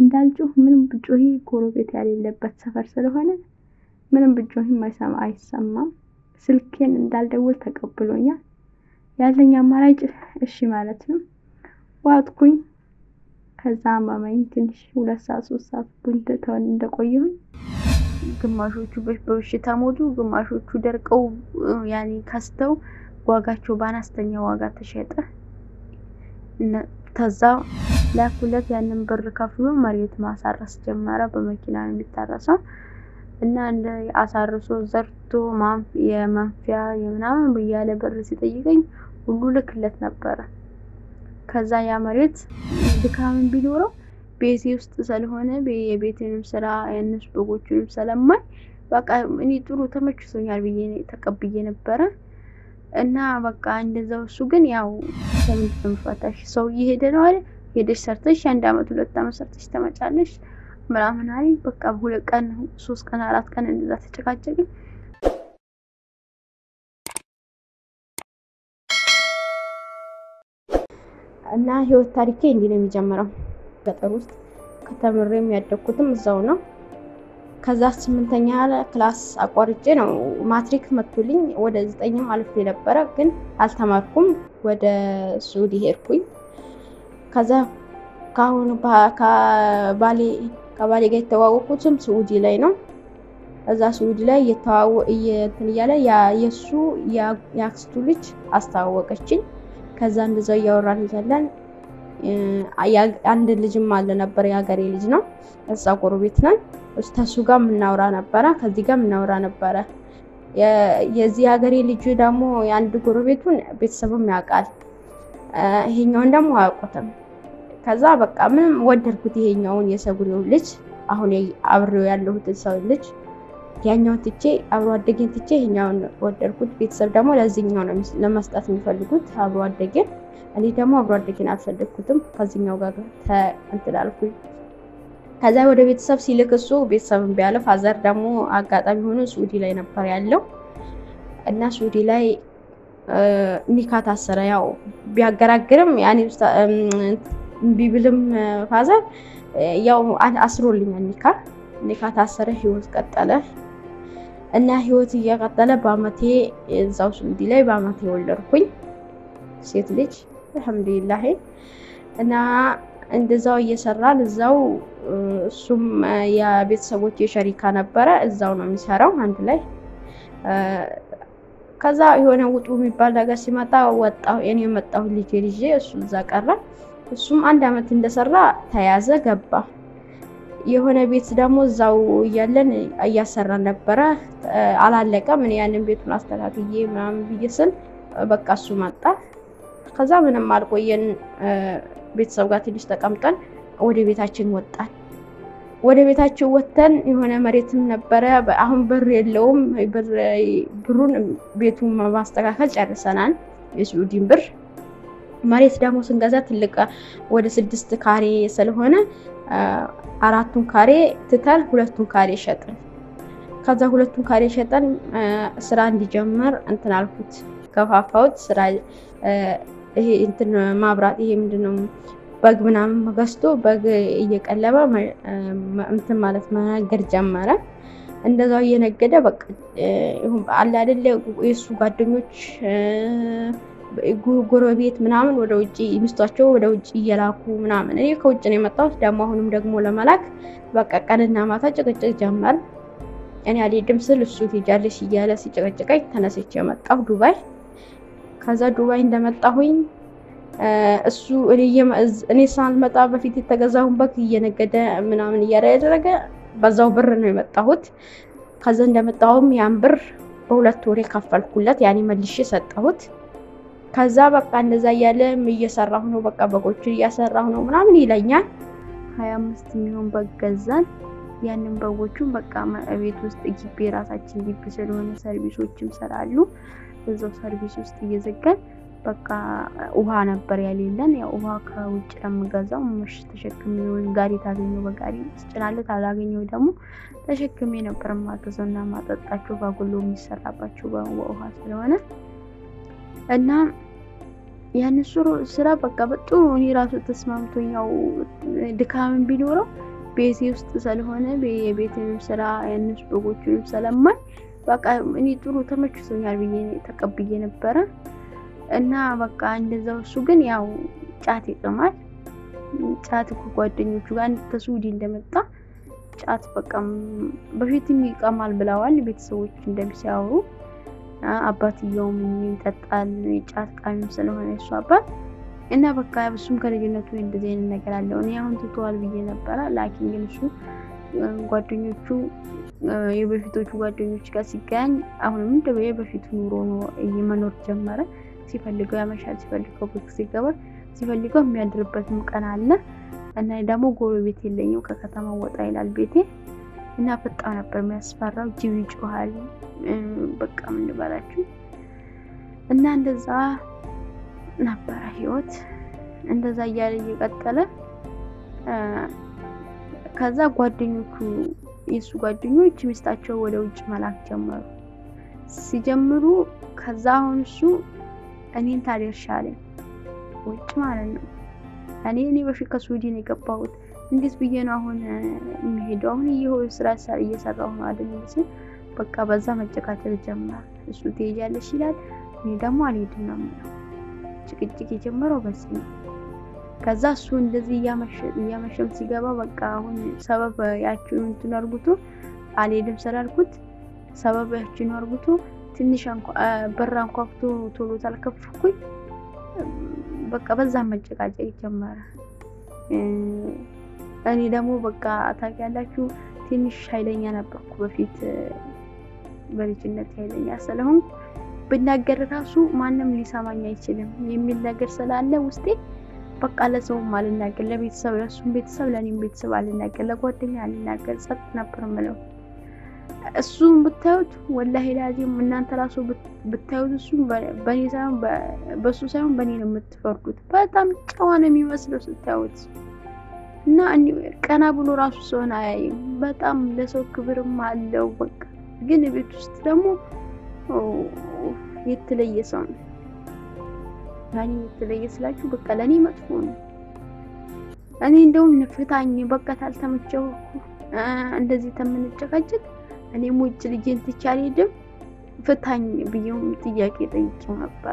እንዳልጮህ ምንም ብጮሂ ጎረቤት ያሌለበት ሰፈር ስለሆነ ምንም ብጮሂም አይሰማ አይሰማም። ስልኬን እንዳልደውል ተቀብሎኛል። ያለኝ አማራጭ እሺ ማለት ነው። ዋጥኩኝ። ከዛ አማማኝ ትንሽ ሁለት ሰዓት ሶስት ሰዓት ተወን እንደቆየሁኝ ግማሾቹ በበሽታ ሞቱ፣ ግማሾቹ ደርቀው ያኔ ከስተው ዋጋቸው በአነስተኛ ዋጋ ተሸጠ። ከዛ ላኩለት። ያንን ብር ከፍሎ መሬት ማሳረስ ጀመረ። በመኪና ነው የሚታረሰው እና እንደ አሳርሶ ዘርቶ የመንፊያ የምናምን እያለ ብር ሲጠይቀኝ ሁሉ ልክለት ነበረ። ከዛ ያ መሬት ድካምን ቢኖረው ቤቴ ውስጥ ስለሆነ የቤትንም ስራ የእነሱ በጎቹንም ስለማይ በቃ እኔ ጥሩ ተመችቶኛል ብዬ ተቀብዬ ነበረ እና በቃ እንደዛው። እሱ ግን ያው ለምንድን ነው የምፈታሽ? ሰው እየሄደ ነው አይደል? ሄደሽ ሰርተሽ አንድ አመት ሁለት አመት ሰርተሽ ተመጫለሽ ምናምን አለኝ። በቃ ሁለት ቀን ሶስት ቀን አራት ቀን እንደዛ ተጨቃጨቅን። እና ህይወት ታሪኬ እንዲህ ነው የሚጀምረው። ገጠር ውስጥ ከተምሬ የሚያደግኩትም እዛው ነው። ከዛ ስምንተኛ ክላስ አቋርጬ ነው ማትሪክ መቶልኝ ወደ ዘጠኝም አልፌ ነበረ፣ ግን አልተማርኩም። ወደ ሱዲ ሄድኩኝ። ከዛ ከአሁኑ ከባሌ ከባሌ ጋር የተዋወቁትም ስዑዲ ላይ ነው። እዛ ስዑዲ ላይ እየተዋወ እንትን እያለ የእሱ የአክስቱ ልጅ አስተዋወቀችኝ። ከዛ እንደዛው እያወራን እያለን አንድ ልጅም አለ ነበር፣ የሀገሬ ልጅ ነው። እዛ ጎረቤት ነን። ከሱ ጋር የምናወራ ነበረ፣ ከዚህ ጋር የምናወራ ነበረ። የዚህ ሀገሬ ልጅ ደግሞ የአንድ ጎረቤቱን ቤተሰብም ያውቃል፣ ይሄኛውን ደግሞ አያውቁትም። ከዛ በቃ ምንም ወደድኩት ይሄኛውን የሰጉሬው ልጅ አሁን አብሬው ያለሁትን ሰው ልጅ ያኛውን ትቼ አብሮ አደጌን ትቼ ይሄኛውን ወደድኩት። ቤተሰብ ደግሞ ለዚህኛው ነው ለመስጠት የሚፈልጉት አብሮ አደጌን። እኔ ደግሞ አብሮ አደጌን አልፈለግኩትም። ከዚህኛው ጋር እንትን አልኩኝ። ከዛ ወደ ቤተሰብ ሲልክ እሱ ቤተሰብን ቢያለ ፋዘር ደግሞ አጋጣሚ ሆኖ ሱዲ ላይ ነበር ያለው እና ሱዲ ላይ ኒካ ታሰረ። ያው ቢያገራግርም ያኔ እምቢ ብልም ፋዘር ያው አስሮልኛል ኒካ ኒካ ታሰረ። ህይወት ቀጠለ እና ህይወት እየቀጠለ በአመቴ እዛው ሱዲ ላይ በአመቴ ወለድኩኝ ሴት ልጅ አልሐምዱሊላህ። እና እንደዛው እየሰራን እዛው እሱም የቤተሰቦች የሸሪካ ነበረ እዛው ነው የሚሰራው አንድ ላይ። ከዛ የሆነ ውጡ የሚባል ነገር ሲመጣ ወጣሁ እኔ የመጣሁ ልጅ ልጄ እሱ እዛ ቀረ። እሱም አንድ አመት እንደሰራ ተያዘ ገባ። የሆነ ቤት ደግሞ እዛው እያለን እያሰራን ነበረ አላለቀም። እኔ ያንን ቤቱን አስተካክዬ ምናምን ብዬ ስል በቃ እሱ መጣ። ከዛ ምንም አልቆየን ቤተሰብ ጋር ትንሽ ተቀምጠን ወደ ቤታችን ወጣን። ወደ ቤታችን ወጥተን የሆነ መሬትም ነበረ። አሁን ብር የለውም። ብሩን ቤቱን ማስተካከል ጨርሰናል። የስዑዲን ብር መሬት ደግሞ ስንገዛ ትልቅ ወደ ስድስት ካሬ ስለሆነ አራቱን ካሬ ትተን ሁለቱን ካሬ ሸጥን። ከዛ ሁለቱን ካሬ ሸጠን ስራ እንዲጀምር እንትን አልኩት፣ ከፋፋሁት ስራ ይሄ እንትን ማብራት ይሄ ምንድነው በግ ምናምን ገዝቶ በግ እየቀለበ እንትን ማለት መነገድ ጀመረ። እንደዛው እየነገደ በቃ አለ አይደለ የእሱ ጓደኞች ጎረቤት ምናምን ወደ ውጭ ሚስቷቸው ወደ ውጭ እየላኩ ምናምን እኔ ከውጭ ነው የመጣሁት። ደግሞ አሁንም ደግሞ ለመላክ በቃ ቀንና ማታ ጭቅጭቅ ጀመር። እኔ አልሄድም ስል እሱ ትሄጃለሽ እያለ ሲጨቀጭቀኝ ተነስቼ የመጣሁ ዱባይ። ከዛ ዱባይ እንደመጣሁኝ እሱ እኔ ሳልመጣ በፊት የተገዛሁን በግ እየነገደ ምናምን እያለ ያደረገ በዛው ብር ነው የመጣሁት። ከዛ እንደመጣሁም ያን ብር በሁለት ወሬ ከፈልኩለት፣ ያኔ መልሼ ሰጠሁት። ከዛ በቃ እንደዛ እያለ እየሰራሁ ነው፣ በቃ በጎቹን እያሰራሁ ነው ምናምን ይለኛል። ሀያ አምስት የሚሆን በግ ገዛን። ያንን በጎቹን በቃ ቤት ውስጥ ግቢ የራሳችን ግቢ ስለሆነ ሰርቪሶችም ስላሉ እዛው ሰርቪስ ውስጥ እየዘጋን በቃ ውሃ ነበር ያሌለን። ያው ውሃ ከውጭ ለምገዛው ምሽ ተሸክሜ ወይም ጋሪ ታገኘው በጋሪ ስጭናለት አላገኘው ደግሞ ተሸክሜ ነበር ማገዘው እና ማጠጣቸው ባጎሎ የሚሰራባቸው በውሃ ስለሆነ እና ያን ስራ በቃ በጥሩ እኔ ራሱ ተስማምቶኛው ድካምን ቢኖረው ቤቴ ውስጥ ስለሆነ የቤትንም ስራ ያንስ በጎቹንም ስለማይ በቃ እኔ ጥሩ ተመችቶኛል ብዬ ተቀብዬ ነበረ እና በቃ እንደዛው እሱ ግን ያው ጫት ይቅማል። ጫት ከጓደኞቹ ጋር ከሱዲ እንደመጣ ጫት በቃ በፊትም ይቀማል ብለዋል ቤተሰቦች እንደሚሲያወሩ። አባትየውም ይጠጣል ጫት ቃሚም ስለሆነ እሱ አባት እና በቃ እሱም ከልጅነቱ እንደዚህ አይነት ነገር አለው። እኔ አሁን ትተዋል ብዬ ነበረ። ላኪን ግን እሱ ጓደኞቹ የበፊቶቹ ጓደኞች ጋር ሲገናኝ አሁንም እንደ የበፊቱ ኑሮ መኖር ጀመረ። ሲፈልገው ያመሻል፣ ሲፈልገው በጊዜ ይገባል፣ ሲፈልገው የሚያድርበትም ቀን አለ። እና ደግሞ ጎረቤት የለኝም ከከተማ ወጣ ይላል ቤቴ እና በጣም ነበር የሚያስፈራው። ጅብ ይጮሃል። በቃ ምን ልበላችሁ እና እንደዛ ነበረ ህይወት። እንደዛ እያለ እየቀጠለ ከዛ ጓደኞቹ የእሱ ጓደኞች ሚስታቸው ወደ ውጭ መላክ ጀመሩ። ሲጀምሩ ከዛ አሁን እሱ እኔን ታደርሻለኝ ውጭ ማለት ነው። እኔ እኔ በፊት ከስዊድን የገባሁት እንዴት ብዬ ነው አሁን የሚሄደው? አሁን ይኸው ስራ እየሰራሁ ነው አይደል ሲል በቃ በዛ መጨቃጨቅ ጀመር። እሱ ትሄጃለሽ ይላል፣ እኔ ደግሞ አልሄድም ነው የምለው። ጭቅጭቅ የጀመረው በዚህ ነው። ከዛ እሱ እንደዚህ እያመሸም ሲገባ በቃ አሁን ሰበብ ያችን እንትን አርጉቶ አልሄድም ስላልኩት ሰበብ ያችን አርጉቶ ትንሽ በር አንኳኩቶ ቶሎ ታልከፍኩኝ በቃ በዛ መጨቃጨቅ ጀመረ። እኔ ደግሞ በቃ ታውቂያላችሁ ትንሽ ኃይለኛ ነበርኩ በፊት በልጅነት ኃይለኛ ስለሆንኩ ብናገር ራሱ ማንም ሊሰማኝ አይችልም የሚል ነገር ስላለ ውስጤ በቃ ለሰውም አልናገር፣ ለቤተሰብ ለእሱም ቤተሰብ ለእኔም ቤተሰብ አልናገር፣ ለጓደኛ አልናገር፣ ጸጥ ነበር ምለው። እሱም ብታዩት ወላሂ ላዚም እናንተ ራሱ ብታዩት እሱ በእኔ ሳይሆን በእሱ ሳይሆን በእኔ ነው የምትፈርዱት። በጣም ጨዋ ነው የሚመስለው ስታዩት እና ቀና ብሎ ራሱ ሰውን አያይም። በጣም ለሰው ክብርም አለው። በቃ ግን ቤት ውስጥ ደግሞ የተለየ ሰው ነው። ያኔ የተለየ ስላችሁ በቃ ለእኔ መጥፎ ነው። እኔ እንደውም ፍታኝ በቃ ታልተመቸው እንደዚህ ተምንጨቃጨቅ እኔም ውጭ ልጄን ትቼ አልሄድም ፍታኝ ብዬውም ጥያቄ ጠይቄው ነበረ።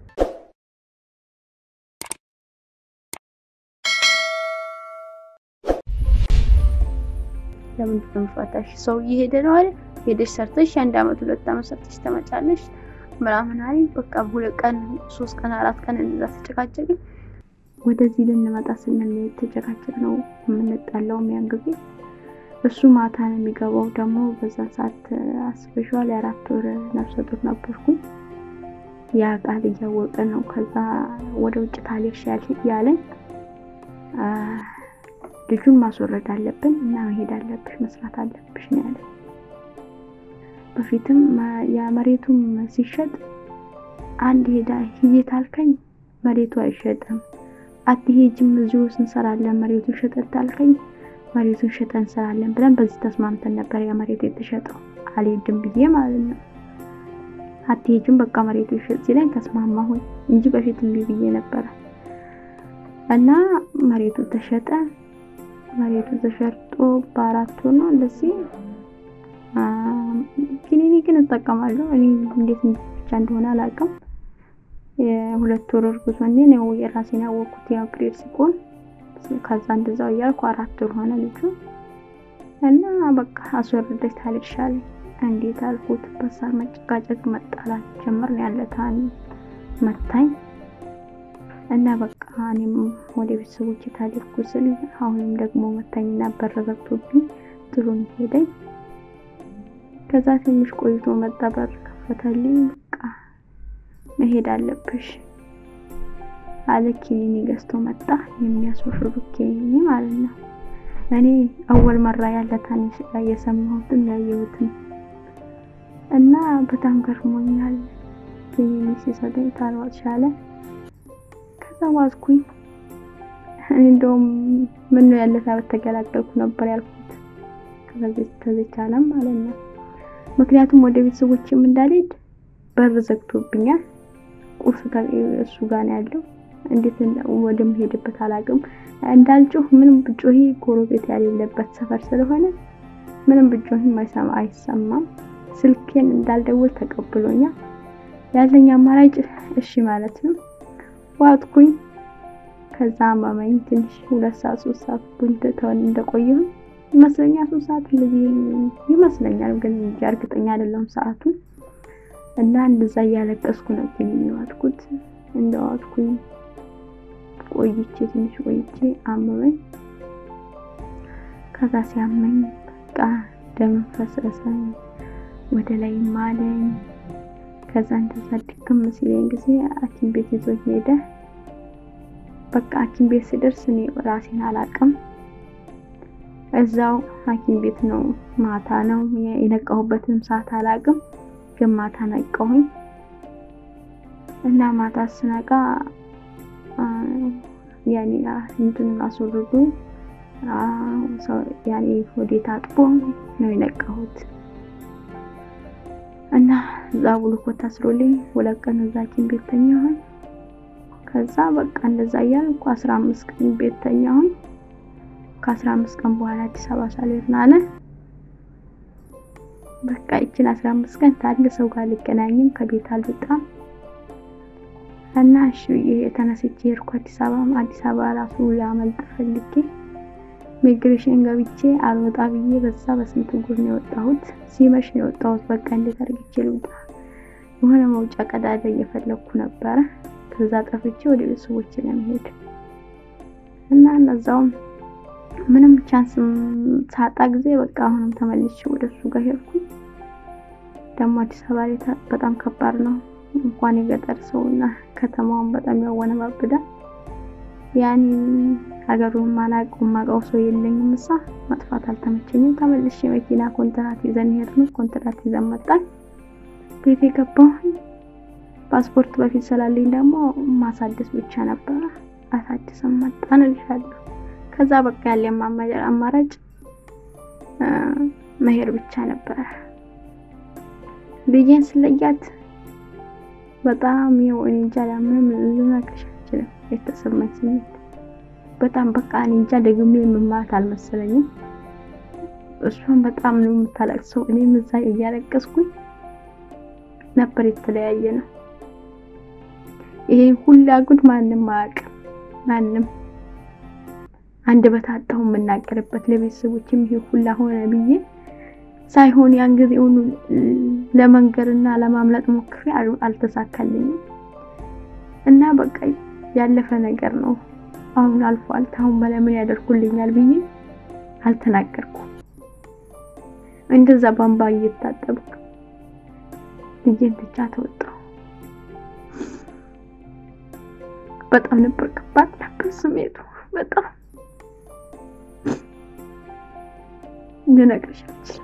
ለምንድን ነው የምፈታሽ? ሰው እየሄደ ነው አይደል? ሄደሽ ሰርተሽ አንድ አመት ሁለት አመት ሰርተሽ ተመጫለሽ ምናምን አለኝ። በቃ ሁለት ቀን ሶስት ቀን አራት ቀን እንደዛ ተጨቃጨቅን። ወደዚህ ልንመጣ ስንል የተጨቃጨቅ ነው የምንጣላው ያን ጊዜ እሱ ማታ ነው የሚገባው። ደግሞ በዛ ሰዓት አስበሽዋል፣ የአራት ወር ነፍሰ ጡር ነበርኩኝ። ያ ቃል እያወቀ ነው። ከዛ ወደ ውጭ ታሌሽ ያለኝ ልጁን ማስወረድ አለብን እና መሄድ አለብሽ መስራት አለብሽ ነው ያለኝ። በፊትም የመሬቱም ሲሸጥ አንድ ሄዳ ሂጂ ታልከኝ መሬቱ አይሸጥም፣ አትሄጂም እዚሁ እንሰራለን መሬቱ ሸጠት ታልከኝ መሬቱን ሸጠን እንሰራለን ብለን በዚህ ተስማምተን ነበር። ያ መሬት የተሸጠው አልሄድም ብዬ ማለት ነው። አትሄጂም በቃ መሬቱ ይሸጥ ሲለኝ ተስማማሁኝ እንጂ በፊት እምቢ ብዬ ነበረ እና መሬቱ ተሸጠ። መሬቱ ተሸርጦ በአራት ወር ነው እንደዚህ ኪኒኒ ግን እጠቀማለሁ እኔ እንዴት ብቻ እንደሆነ አላውቅም። የሁለት ወር እርጉዝ ሆኜ ነው የራሴን ያወቅኩት ያው ፕሬድ ሲቆን ከዛ እንደዛው እያልኩ አራት ወር ሆነ ልጁ እና በቃ አስወርደች ታልሻለኝ። እንዴት አልኩት። በሳር መጨቃጨቅ መጣላት ጀመር ነው ያለ ታን መታኝ እና በቃ እኔም ወደ ቤተሰቦች ታልኩ ስል አሁንም ደግሞ መታኝና በር ዘግቶብኝ ጥሩኝ ሄደኝ። ከዛ ትንሽ ቆይቶ መጣ በር ከፈተልኝ። በቃ መሄድ አለብሽ አለ ኪኒኒ ገዝቶ መጣ። የሚያስወርዱ ኪኒኒ ማለት ነው። እኔ አወል መራ ያለ ታንሽ ላይ የሰማሁትም ያየሁትም እና በጣም ገርሞኛል። ኪኒኒ ሲሰጠኝ ታልዋጥ ሻለ። ከዛ ዋዝኩኝ። እኔ እንደውም ምን ነው ያለ ታበት ተገላገልኩ ነበር ያልኩት ከዚህ ዓለም ማለት ነው። ምክንያቱም ወደ ቤተሰቦችም እንዳልሄድ በር ዘግቶብኛል። ቁርስ እሱ ጋር ነው ያለው እንዴት ወደምሄድበት አላውቅም። እንዳልጮህ ምንም ብጮሂ ጎረቤት ያሌለበት ሰፈር ስለሆነ ምንም ብጮህም አይሰማ አይሰማም። ስልኬን እንዳልደውል ተቀብሎኛል። ያለኝ አማራጭ እሺ ማለት ነው። ዋጥኩኝ። ከዛ አማማኝ ትንሽ ሁለት ሰዓት ሶስት ሰዓት ቡንተውን እንደቆየሁ ይመስለኛል። ሶስት ሰዓት እንደዚህ ይመስለኛል፣ ግን እንጂ እርግጠኛ አይደለም ሰዓቱን። እና እንደዛ እያለቀስኩ ነው ግን የዋጥኩት። እንደዋጥኩኝ ቆይቼ ትንሽ ቆይቼ አመመኝ። ከዛ ሲያመኝ በቃ ደም ፈሰሰኝ፣ ወደ ላይ ማለኝ። ከዛ እንደዛ ድክም ሲለኝ ጊዜ ሐኪም ቤት ይዞኝ ሄደ። በቃ ሐኪም ቤት ስደርስ እኔ ራሴን አላቅም። እዛው ሐኪም ቤት ነው። ማታ ነው የነቃሁበትንም ሰዓት አላቅም፣ ግን ማታ ነቃሁኝ እና ማታ ስነቃ ያኔ እንትን አስወርዱ ያኔ ሆዴ ታጥቦ ነው የነቃሁት። እና እዛ ግሉኮስ ታስሮልኝ ሁለት ቀን እዛ ሐኪም ቤት ተኛሁኝ። ከዛ በቃ እንደዛ እያልኩ አስራ አምስት ቀን ቤት ተኛሁኝ። ከአስራ አምስት ቀን በኋላ አዲስ አበባ ሳልሄድ ናለ በቃ ይችን አስራ አምስት ቀን ታለ ሰው ጋር ልገናኝም ከቤት አልወጣም እና እሺ ብዬ የተነስቼ ሄድኩ አዲስ አበባ። አዲስ አበባ ራሱ ላመልጥ ፈልጌ ሚግሬሽን ገብቼ አልወጣ ብዬ በዛ በስንት ጉር ነው የወጣሁት። ሲመሽ ነው የወጣሁት። በቃ እንዴት አድርጌ ልውጣ? የሆነ መውጫ ቀዳዳ እየፈለግኩ ነበረ። ከዛ ጠፍቼ ወደ ቤተሰቦቼ ለመሄድ እና እነዛውም ምንም ቻንስ ሳጣ ጊዜ በቃ አሁንም ተመልሼ ወደ እሱ ጋር ሄድኩ። ደግሞ አዲስ አበባ ላይ በጣም ከባድ ነው። እንኳን የገጠር ሰውና ከተማውን በጣም ያወነባብዳል። ያኔ ሀገሩን ማላውቀው ማውቀው ሰው የለኝም። እሳ መጥፋት አልተመቸኝም። ተመልሼ መኪና ኮንትራት ይዘን ሄድን። ኮንትራት ይዘን መጣን። ቤት የገባሁኝ ፓስፖርት በፊት ስላለኝ ደግሞ ማሳደስ ብቻ ነበረ። አሳድሰን መጣን እልሻለሁ። ከዛ በቃ ያለ አማራጭ መሄድ ብቻ ነበረ። ልጄን ስለያት በጣም ይኸው እኔ እንጃ ምንም ልነግርሽ አልችልም። የተሰማኝ ስሜት በጣም በቃ እኔ እንጃ ደግሜ የምማት አልመሰለኝም። እሷን በጣም ነው የምታለቅሰው፣ እኔም እዛ እያለቀስኩኝ ነበር። የተለያየ ነው ይሄ ሁላ ጉድ ማንም አያውቅም። ማንም አንድ በታጣሁ የምናገርበት ለቤተሰቦችም ይሄ ሁላ ሆነ ብዬ ሳይሆን ያን ጊዜውን ለመንገርና ለማምለጥ ሞክሬ አልተሳካልኝም እና በቃ ያለፈ ነገር ነው። አሁን አልፏል። ታሁን በላይ ምን ያደርጉልኛል ብዬ አልተናገርኩም። እንደዛ ባምባ እየታጠብኩ ልጄን ብቻ ተወጣሁ። በጣም ነበር ከባድ ነበር ስሜቱ። በጣም ልነግርሽ አልችልም።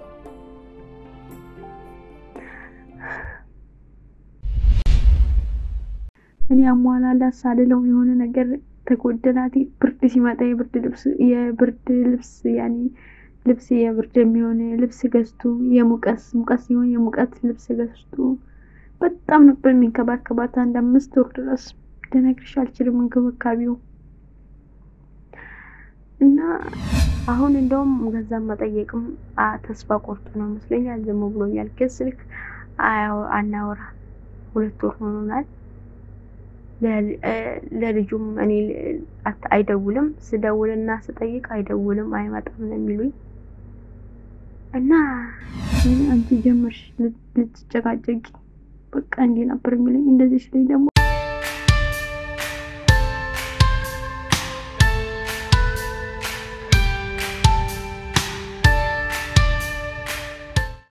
እኔ አሟላላት ሳልለው የሆነ ነገር ተጎደላት። ብርድ ሲመጣ የብርድ ልብስ የብርድ ልብስ ያኔ ልብስ የብርድ የሚሆን ልብስ ገዝቶ የሙቀት ሙቀት ሲሆን የሙቀት ልብስ ገዝቶ በጣም ነበር የሚንከባከባት አንድ አምስት ወር ድረስ ልነግርሽ አልችልም እንክብካቤው እና አሁን እንደውም ገንዘብ መጠየቅም ተስፋ ቆርጦ ነው ይመስለኛል። ዝም ብሎኛል። ግን ስልክ አናወራ ሁለት ወር ሆኖናል። ለልጁም እኔ አይደውልም። ስደውልና ስጠይቅ አይደውልም፣ አይመጣም ነው የሚሉኝ እና አንቺ ጀመርሽ ልትጨቃጨቂ በቃ እንዲህ ነበር የሚለኝ። እንደዚህ ሲለኝ ደግሞ